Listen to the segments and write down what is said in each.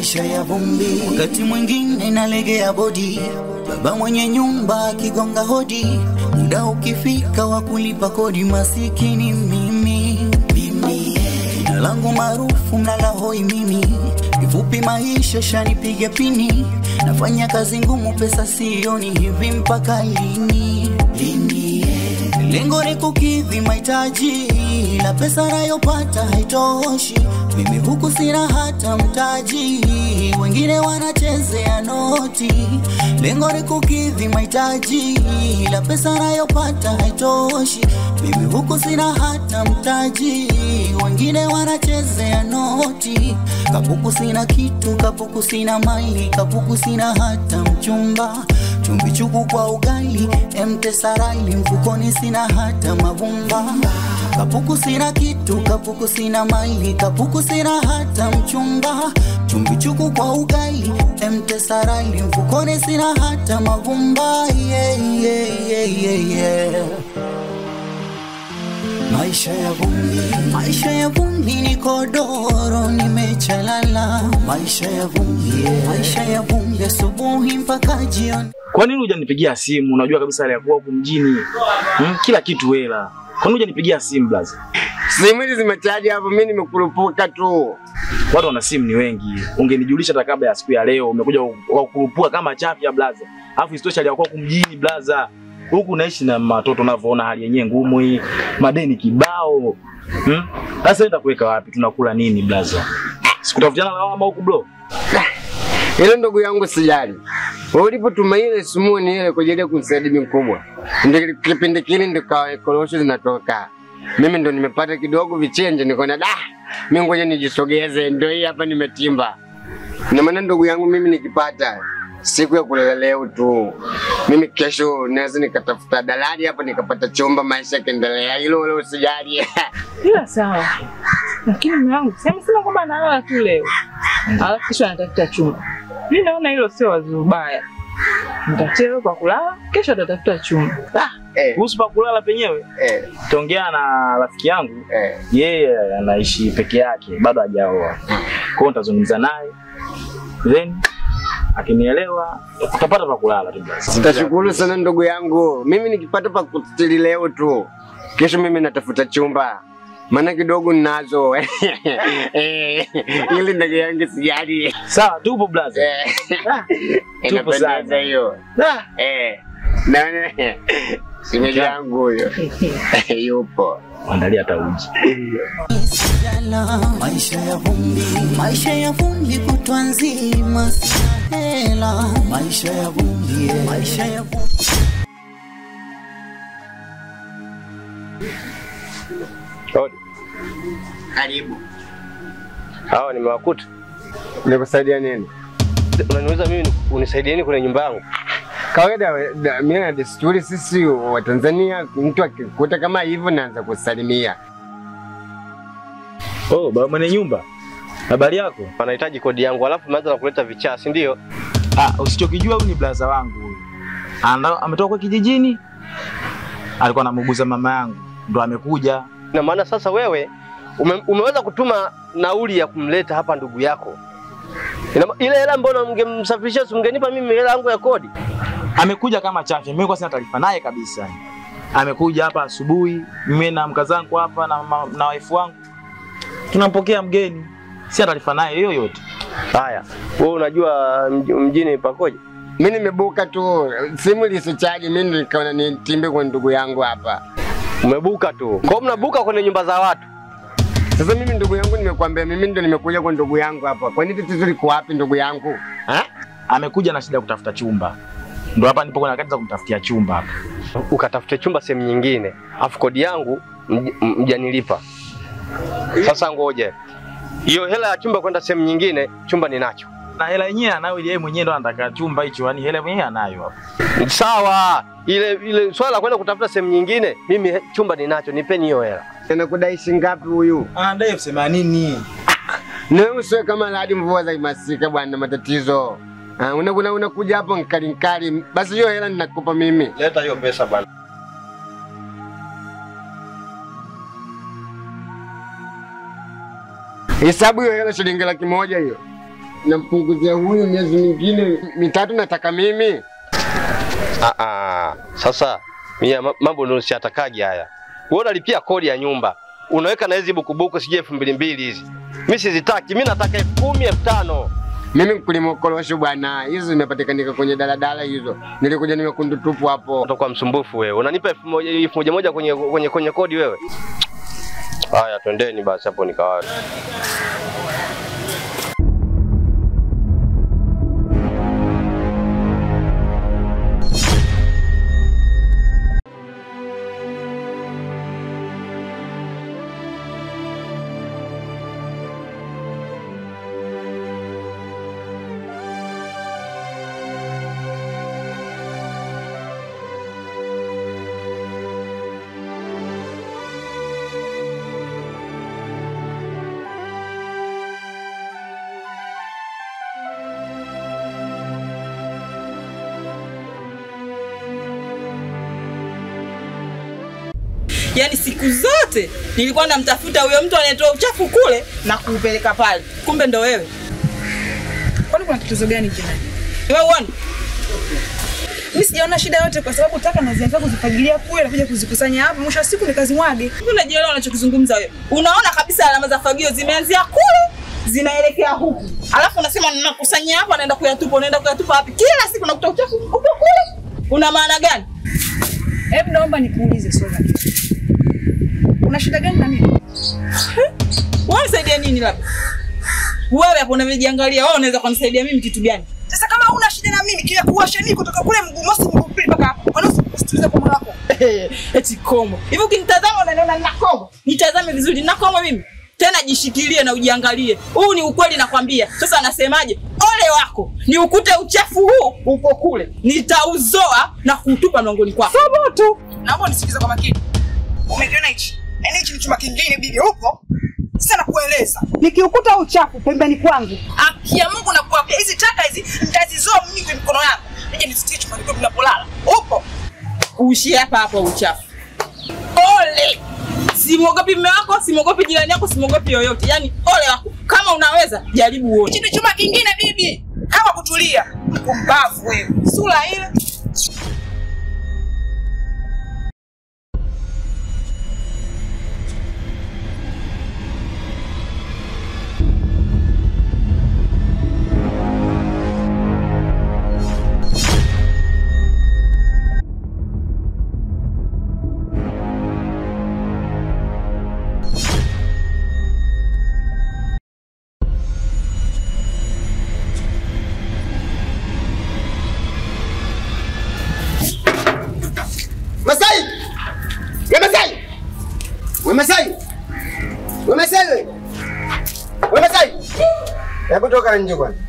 maisha ya vumbi, wakati mwingine nalegea bodi, baba mwenye nyumba akigonga hodi, muda ukifika wa kulipa kodi, masikini mimi mimi, jina langu maarufu mlala hoi mimi, kifupi maisha shanipiga pini, nafanya kazi ngumu, pesa sioni, hivi mpaka lini lini? Lengo ni kukidhi mahitaji, la pesa nayopata haitoshi. Mimi huku sina hata mtaji, wengine wanachezea noti. Lengo ni kukidhi mahitaji, la pesa nayopata haitoshi. Mimi huku sina hata mtaji, wengine wanachezea noti. Kapuku sina kitu, kapuku sina mali, kapuku sina hata mchumba chumbi chuku kwa ugali, M-Pesa rali mfukoni, sina hata mavumba. Kapuku sina kitu, kapuku sina mali, kapuku sina hata mchumba. Chumbi chuku kwa ugali, M-Pesa rali mfukoni, sina hata mavumba. Yeah, yeah, yeah, yeah, yeah. Maisha ya vumbi, maisha ya vumbi ni kodoro, nimechalala. Maisha ya vumbi, yeah. maisha ya vumbi, asubuhi mpaka jioni. Kwa nini hujanipigia simu? Unajua kabisa hali ya kuwa huku mjini hmm? kila kitu hela. Kwa nini hujanipigia simu blaza? Simu hizi zimechaji hapo, mimi nimekurupuka tu. Watu wana simu ni wengi, ungenijulisha hata kabla ya siku ya leo. Umekuja kukurupuka kama chafya blaza, alafu isitoshe hali ya kuwa huku mjini blaza, huku naishi na watoto, unavyoona hali yenyewe ngumu hii, madeni kibao. Hmm? Sasa nitakuweka wapi? Tunakula nini blaza? Sikutafutiana lawama huku bro. Ile ndugu yangu sijali. Ulipotuma ile sumuni ile kwa ajili ya kumsaidia bibi mkubwa. Ndio kipindi kile ndio kawa korosho zinatoka. Mimi ndo nimepata kidogo vichenje nikaona da mimi ngoja nijisogeze ndio hii hapa nimetimba. Na maana ndugu yangu mimi nikipata siku ya kulala leo tu. Mimi kesho naweza nikatafuta dalali hapa nikapata chumba maisha yakiendelea. Hilo wala usijali. Ila sawa, lakini mume wangu si amesema kwamba analala tu leo, alafu kesho anatafuta chumba. Mi naona hilo sio wazo baya. Mtatia leo kwa kulala, kesho atatafuta chumba. eh, Kuhusu pa kulala penyewe, eh, tongea na rafiki yangu eh. yeye anaishi peke yake, bado hajaoa. Kwa hiyo nitazungumza naye then akinielewa utapata pa kulala tu basi. Tashukuru sana ndugu yangu. Mimi nikipata pa kustiri leo tu, kesho mimi natafuta chumba, maana kidogo ninazo Eh, ili ndugu yangu sijali. Sawa, tupo blaza. Eh, Tupo sana. Inapendeza hiyo. Eh, naona simeji yangu huyo yupo. Andalia hata uji. Sijala, maisha ya vumbi, maisha ya vumbi kutwa nzima, sina hela. Maisha ya vumbi, yeah. maisha ya vumbi. Karibu. Hawa nimewakuta. Nikusaidia nini? Unaniuliza mimi unisaidie nini kwenye nyumba yangu? Kawaida da- mimi na desturi sisi wa Tanzania, mtu akikuta kama hivyo naanza kusalimia. Oh, baba mwenye nyumba. Habari yako? Wanahitaji kodi yangu alafu umeanza na kuleta vichaa, si ndio? Ah, usichokijua huyu ni blaza wangu huyu. Anda ametoka kwa kijijini. Alikuwa anamuguza mama yangu. Ndo amekuja. Na maana sasa wewe ume, umeweza kutuma nauli ya kumleta hapa ndugu yako. Ina, ile hela mbona mngemsafirisha si mngenipa mimi hela yangu ya kodi? Amekuja kama chafya. Mimi kwa sina taarifa naye kabisa. Amekuja hapa asubuhi, mimi na mkaza wangu hapa na, ma- na wife wangu. Tunampokea mgeni. Sina taarifa naye yoyote. Haya, wewe unajua mj- mjini pakoje? Mimi nimebuka tu, simu lisichaji, mimi nikaona nitimbe kwa ndugu yangu hapa. Umebuka tu. Kwa hiyo mnabuka kwenye nyumba za watu. Sasa mimi ndugu yangu, nimekuambia mimi ndo nimekuja kwa ndugu yangu hapa. Kwani tatizo liko wapi ndugu yangu? Ha? Amekuja na shida ya kutafuta chumba. Ndo hapa nipo kwenye harakati za kumtafutia chumba hapa. ukatafute chumba sehemu nyingine, afu kodi yangu mj- m- mjanilipa. Sasa ngoje hiyo hela ya chumba kwenda sehemu nyingine, chumba ninacho. Na hela yenyewe anayo ile yeye mwenyewe ndo anataka chumba hicho, yani hela mwenyewe anayo hapa. Sawa, ile ile swala la kwenda kutafuta sehemu nyingine, mimi he- chumba ninacho, nipeni hiyo hela. Anakudai shilingi ngapi huyu? Anadai elfu themanini. Na wewe usiwe kama hadi mvua za masika bwana, matatizo. Ah, unakuja unakuja hapo nkali nkali. Basi hiyo hela ninakupa mimi. Leta hiyo pesa bana. Hesabu hiyo hela shilingi laki moja hiyo. nampunguzia huyu miezi mingine mitatu nataka mimi. Ah, ah. Sasa mimi ma- mambo ndio siatakagi haya. Wewe unalipia kodi ya nyumba. Unaweka na hizi bukubuku sije elfu mbili mbili hizi. Mimi sizitaki, mimi nataka elfu kumi, elfu tano. Mimi mkulima korosho bwana, hizo zimepatikanika kwenye daladala hizo. Nilikuja nimekundu tupu hapo. Utakuwa msumbufu wewe. Unanipa elfu moja elfu moja moja kwenye, kwenye, kwenye kodi wewe. Haya, twendeni basi hapo nikawa. Yaani siku zote nilikuwa namtafuta huyo mtu anayetoa uchafu kule na kuupeleka pale, kumbe ndo wewe. Kwani kuna tatizo gani jirani? Wewe uone Mimi sijaona shida yote kwa sababu taka nazianza kuzifagilia kule na kuja kuzikusanya hapa, mwisho wa siku nikazimwage. hivi, unajielewa unachokizungumza wewe? Unaona kabisa alama za fagio zimeanzia kule zinaelekea huku, alafu unasema ninakusanyia hapa, naenda kuyatupa. Unaenda kuyatupa wapi? Kila siku nakuta uchafu upo kule, una maana gani? Hebu naomba nikuulize swali. Una shida gani na mimi? Wewe unisaidia nini? Labda wewe hapo unajiangalia, wewe unaweza kunisaidia mimi kitu gani? Sasa kama una shida na mimi, kile kuwasha nini kutoka kule mguu mosi mguu pili mpaka hapo. Kwani usisikilize kwa moyo wako? eti komo hivi ukinitazama unaniona nina komo nitazame vizuri nina komo mimi tena jishikilie na ujiangalie huu ni ukweli nakwambia sasa anasemaje ole wako ni ukute uchafu huu upo kule nitauzoa na kuutupa mlangoni kwako Thubutu. Naomba unisikilize kwa makini. Umekiona hichi? Yaani hichi ni chumba kingine bibi huko. Sasa nakueleza. Nikiukuta uchafu pembeni kwangu, haki ya Mungu nakuambia hizi taka hizi nitazizoa mimi kwa mikono yangu. Nije nisitie chumba kwangu ninapolala. Upo. uishie hapa hapa uchafu ole simwogopi mme wako simwogopi jirani yako simwogopi yoyote yaani ole wako kama unaweza jaribu uone Hichi ni chumba kingine bibi. Kama kutulia. Mpumbavu wewe. Sura ile. Masai! We Masai! We Masai! We Masai! we! We Masai! Hebu toka nje bwana.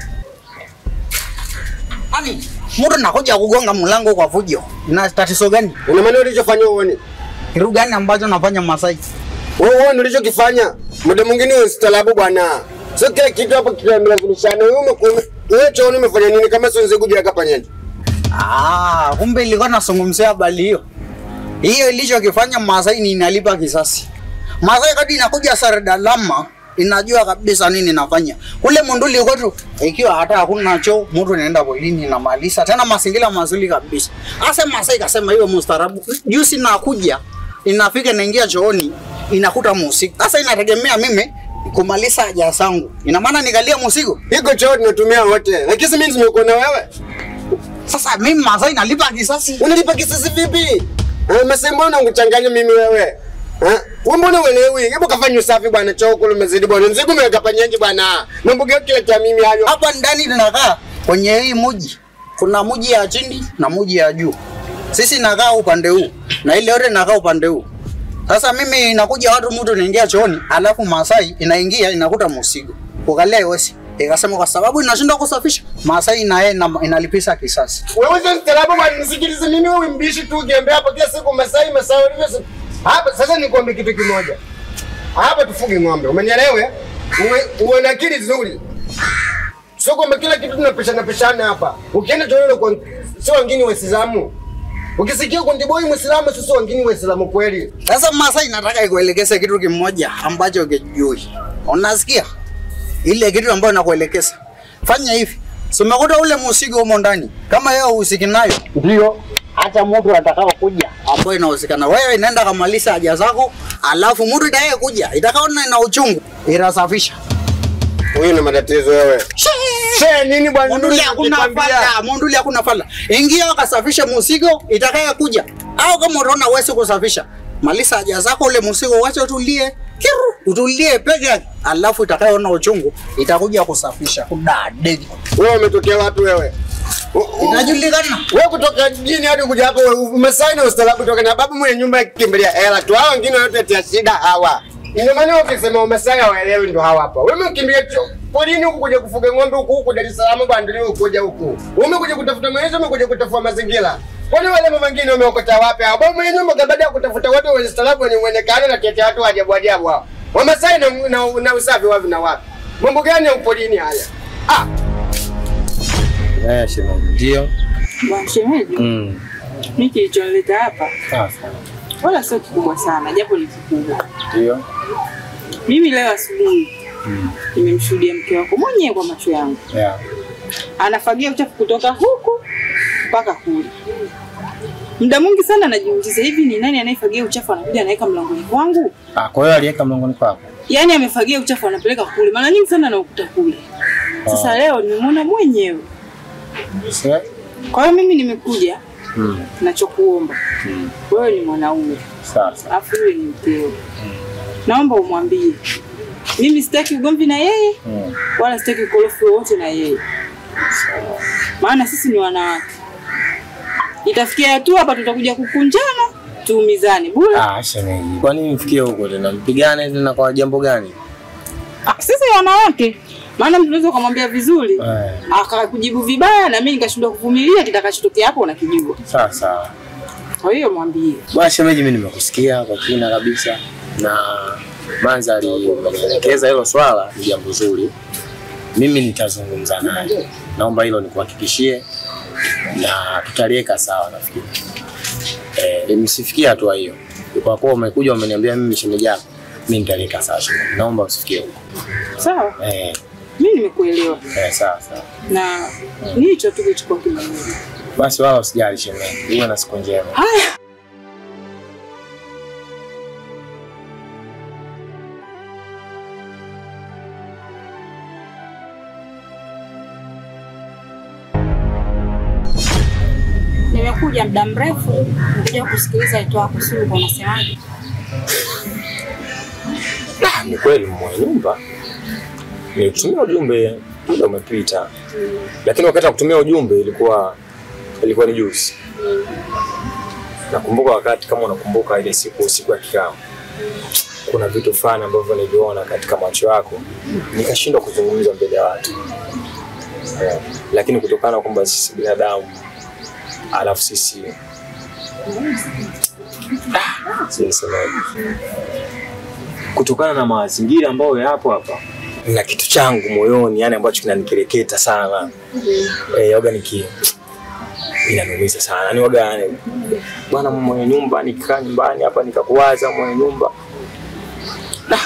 Ani, mtu nakuja kugonga mlango kwa fujo. Na tatizo gani? Una maana ulichofanya uone. Kitu gani ambacho nafanya Masai? Wewe uone ulichokifanya. Muda mwingine ustalabu bwana. Sio kila kitu hapo kinamlazimishana. Wewe umekuwa wewe chooni umefanya nini kama sio nzegu bila kapanyaji? Ah, kumbe ilikuwa nazungumzia habari hiyo. Hiyo ilichokifanya Masai ni inalipa kisasi. Masai kadi inakuja Saradalama inajua kabisa nini nafanya. Kule Monduli kwetu ikiwa hata hakuna choo, mtu anaenda polini na malisa. Tena mazingira mazuri kabisa. Asa Masai kasema hiyo mustarabu. Juzi nakuja inafika naingia chooni inakuta musiku. Sasa inategemea mimi kumaliza haja zangu. Ina maana nikalia musigo. Iko choo tunatumia wote. Lakini mimi nimekuwa na wewe. Sasa mimi Masai nalipa kisasi. Unalipa kisasi vipi? Eh, Masai mbona unachanganya mimi wewe? Eh? Wewe mbona uelewi? Hebu kafanya usafi bwana choo kule umezidi bwana. Mzigo umeweka panyaji bwana. Mambo gani kila cha mimi hayo? hapa ndani tunakaa kwenye hii muji, kuna muji ya chini na muji ya juu. Sisi nakaa upande huu na ile yote nakaa upande huu. Sasa mimi inakuja watu, mtu inaingia chooni, alafu Masai inaingia inakuta msigo, kukalia iwezi ikasema kwa sababu inashindwa kusafisha, Masai na yeye ina- inalipisha kisasi. Wewe sio mstaarabu bwana, nisikilize mimi wewe mbishi tu ukiambia hapa kila siku Masai Masai ulivyo. Hapa sasa nikwambie kitu kimoja. Hapa tufuge ng'ombe. Umenielewa? Uwe, uwe na akili nzuri. Sio kwamba kila kitu tunapishana pishana hapa. Ukienda chooni kwa sio wengine Waislamu. Ukisikia kundi boy Muislamu sisi wengine Waislamu kweli. Sasa Masai nataka ikuelekeze kitu kimoja ambacho ukijui. Unasikia? Ile kitu ambayo nakuelekeza. fanya hivi. Si umekuta ule musigo humo ndani. Kama yeye uhusiki nayo, Ndio hata mtu atakao kuja ambayo inawezekana wewe nenda kamalisha haja zako, alafu mtu itakaye kuja itakaona ina uchungu itasafisha. huyu na matatizo wewe. She nini bwana? Munduli hakuna fala, munduli hakuna fala. Ingia ukasafishe musigo itakaye kuja, au kama unaona uwezi kusafisha, malisa haja zako, ule musigo wacha utulie kiru, utulie peke yake, alafu itakayoona uchungu itakuja kusafisha kudadeki. Wewe umetokea wapi wewe? U- u- Inajulikana Wewe kutoka jijini hadi kuja hapo umesaini ustaarabu kutoka na babu mwenye nyumba akikimbilia hela tu. Hao wengine wote tia shida hawa. Ndio maana ukisema umesaini hawaelewi ndio hawa hapa. Wewe ukimbia cho polini huku kuja kufuga ng'ombe huku huku Dar es Salaam bwana ndio kuja huku. Umekuja kutafuta maisha, umekuja kutafua mazingira. Kwani wale mama wengine wameokota wapi hao? Babu mwenye nyumba baada ya kutafuta watu wenye ustaarabu wenye muonekano na tetea watu wa ajabu ajabu hao. Wamesaini na, na, na usafi wapi na wapi? Mambo gani ya upolini haya? Ah, Eh, shemeji. Ndio. Bwana shemeji, Mm. mimi kilichonileta hapa Sawa sawa. wala sio kikubwa sana, japo ni kikubwa. Ndio. Mimi leo asubuhi nimemshuhudia mke wako mwenyewe kwa macho yangu Yeah. anafagia uchafu kutoka huku mpaka kule. Muda mwingi sana najiuliza, hivi ni nani anayefagia uchafu anakuja anaweka mlangoni kwangu? Ah, kwa hiyo aliweka mlangoni kwako. Yaani amefagia uchafu anapeleka kule, mara nyingi sana naukuta kule. Sasa leo nimemwona mwenyewe. Sasa Kwa hiyo mimi nimekuja, mm. nachokuomba wewe ni mwanaume Sawa sawa. alafu yule ni mkeo, naomba umwambie mimi sitaki ugomvi na yeye Mm. wala sitaki ukorofi wowote na yeye, maana sisi ni wanawake. Itafikia hatua hapa tutakuja kukunjana tuumizane bure. Ah, shemeji. Kwa nini mfikie huko tena? Mpigane tena kwa jambo gani? Ah, sisi wanawake, maana mtu unaweza ukamwambia vizuri Eh. akakujibu vibaya, na mimi nikashindwa kuvumilia, kitakachotokea hapo unakijua. Sawa sawa. Kwa hiyo mwambie Bwana shemeji, mimi nimekusikia kwa kina kabisa na Manzali umenielekeza hilo swala ni jambo zuri. Mimi nitazungumza naye, naomba hilo nikuhakikishie na tutaliweka sawa. Nafikiri eh, msifikie hatua hiyo. Kwa kuwa umekuja umeniambia mimi shemeji yako, mimi nitaliweka sawa. shemeji. Naomba usifikie huko. sawa. Eh, Mimi nimekuelewa eh, sawa sawa. na ni hicho tu kilichokuwa kimeniuma. Basi wala usijali shemeji, uwe na siku njema. Haya, Nimekuja muda mrefu kuja kusikiliza wito wako Suluhu, unasemaje? Ah, ni kweli mwenye nyumba nilitumia ujumbe muda umepita, lakini wakati wa kutumia ujumbe ilikuwa ilikuwa ni juzi. Nakumbuka wakati, kama unakumbuka ile siku siku ya kikao, kuna vitu fulani ambavyo niliona katika macho yako nikashindwa kuzungumza mbele ya watu Eh, lakini kutokana na kwamba sisi binadamu alafu sisi Ah, sijasemaje kutokana na mazingira ambayo yapo hapa na kitu changu moyoni yani ambacho kinanikereketa sana eh, waga niki inanumiza sana ni waga yani, bwana mwenye nyumba nikaa nyumbani hapa nikakuwaza mwenye nyumba Da.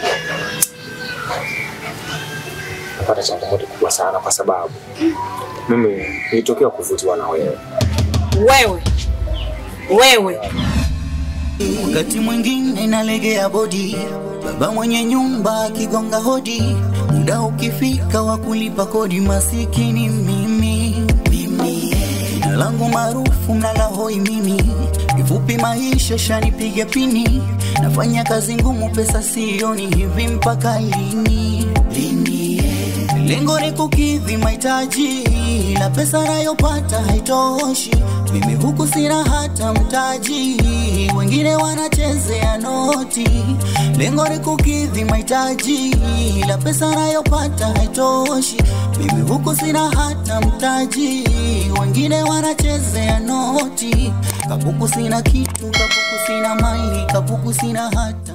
napata changamoto kubwa sana kwa sababu mimi nilitokea kuvutiwa na wewe Wewe wewe wakati mwingine nalegea bodi, baba mwenye nyumba akigonga hodi, muda ukifika wa kulipa kodi, masikini mimi mimi, jina langu maarufu mlala hoi mimi, kifupi maisha shanipiga pini, nafanya kazi ngumu, pesa sioni, hivi mpaka lini lini? Lengo ni kukidhi mahitaji, la pesa nayopata haitoshi. Mimi huku sina hata mtaji, wengine wanachezea noti. Lengo ni kukidhi mahitaji, la pesa nayopata haitoshi. Mimi huku sina hata mtaji, wengine wanachezea noti. Kapuku sina kitu, kapuku sina mali, kapuku sina hata